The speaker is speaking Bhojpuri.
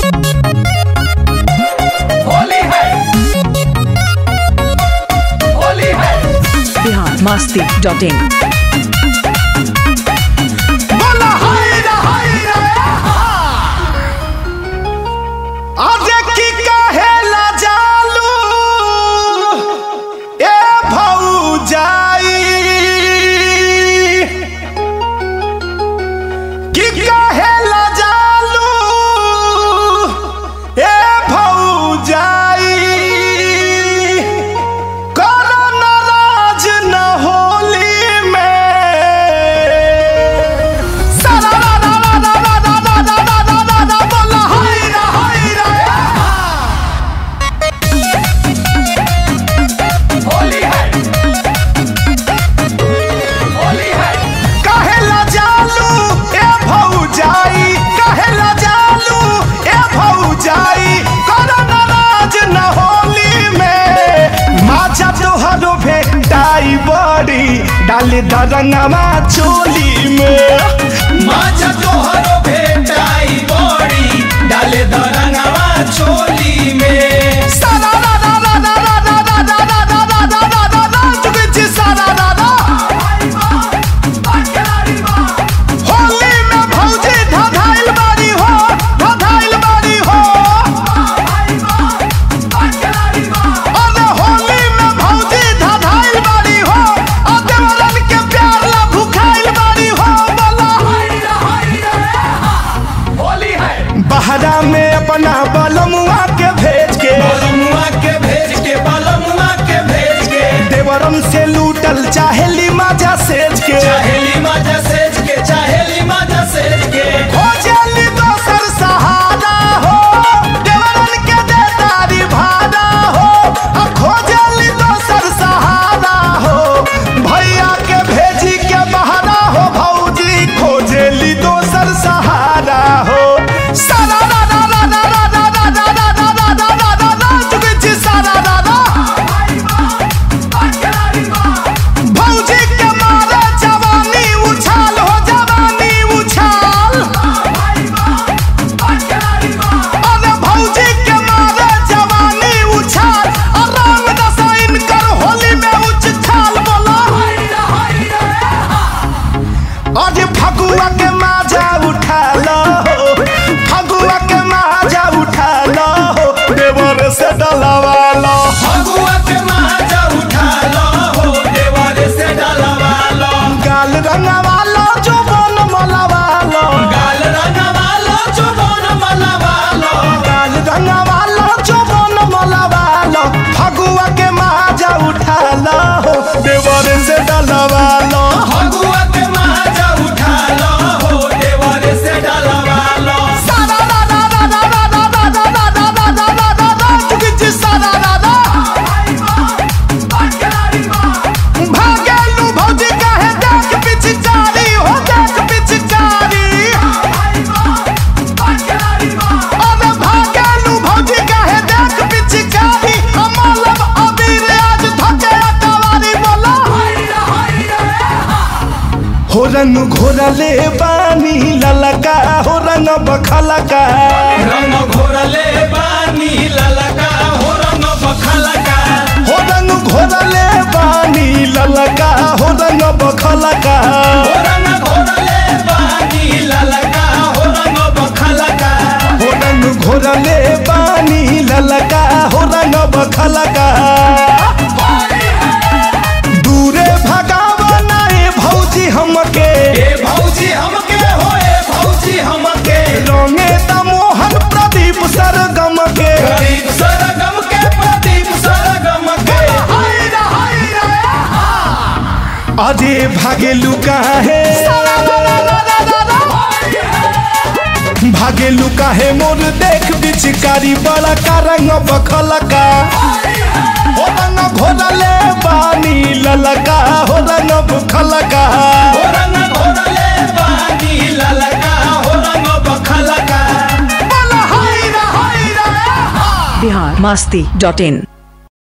होली है होली है बिहार मस्ती डॉट इन बोला हाय रे हाय रे आज की कहेला जालू ए भौजाई की कहेला जालू ए भौजाई करो नाराज न होली में सारा रा रा रा रा रा रा रा रा रा रा रा रा बोला हाय रा हाय रा होली है होली है कहेला जालू ए भौजाई कहेला जालू ए भौजाई करो नाराज न होली में माचा तोहरो भेटाई बड़ी डाले दरंगवा चोली में माचा तोहरो भेटाई बड़ी डाले दरंगवा चोली में सारा रा रा रा रा रा रा रा रा रा रा रा रा रा रा रा चुके जी सारा रा रा होली में भौजी धधाइल बाड़ी हो धधाइल बाड़ी हो अरे होली में भौजी धधाइल बाड़ी हो आ देवरन के प्यार ला भुखाइल बाड़ी हो बोला होली है बहरा में अपना बलमुआ के भेज के बलमुआ के भेज के बलमुआ के भेज के देवरम से लूटल चाहेली माजा सेज के चाहेली माजा सेज के चाहेली माजा सेज के खोजली दोसर सहारा हो देवरन के देतारी भाड़ा हो आ खोजली दोसर सहारा हो भैया के भेजी के बहारा हो भौजी खोजली दोसर सहारा हो सारा रा रा रा रा रा रा रा रा रा रा रा रा रा रा चुके छी सारा रा रा भौजी के मारे जवानी उछाल हो जवानी उछाल अरे भौजी के मारे जवानी उछाल और रंग दसाइन कर होली में उछाल बोला अरे फगुआ के माजा उठा लो फगुआ के माजा उठा लो देवर से डलवा लो फगुआ के माजा उठा लो हो देवारे से डलवा लो गाल रंगवा लो जो बन मलवा लो गाल रंगवा लो चुबन मलवा लो गाल रंगवा लो जो बन मलवा लो फगुआ के माजा उठा लो देवर से डलवा लो फगुआ के माजा उठा लो हो देवारे से डलवा लो सारा रा रा रा रा रा रा रा रा रा रा रा रा रा रा चुकी जी सारा रा रा भागेलू भौजी काहे देख पिछकारी हो देख पिछकारी अरे भागेलू भौजी काहे देख पिछकारी अमलम अबीर आज धके अकवारी बोला हो रंग घोरले बानी ललका हो रंग बखलका रंग घोरले बानी ललका हो रंग बखलका हो रंग घोरले बानी ललका हो रंग बखलका हो रंग घोरले बानी ललका हो रंग बखलका हो रंग घोरले बानी ललका हो रंग बखलका दूरे भगावा नाए भौजी हमके ए भौजी हमके हो ए भौजी हमके रंगे त मोहन प्रदीप सरगम के गरीब सरगम के प्रदीप सरगम के अरे भागेलू काहे भागेलू काहे मोर देख बिचकारी बड़ा का रंग बखलका हो रंग घोरले बानी ललका हो रंग बुखलका हो रंग घोरले बानी ललका हो रंग बखलका बोला हाय रे हाय रे बिहार मस्ती डॉट इन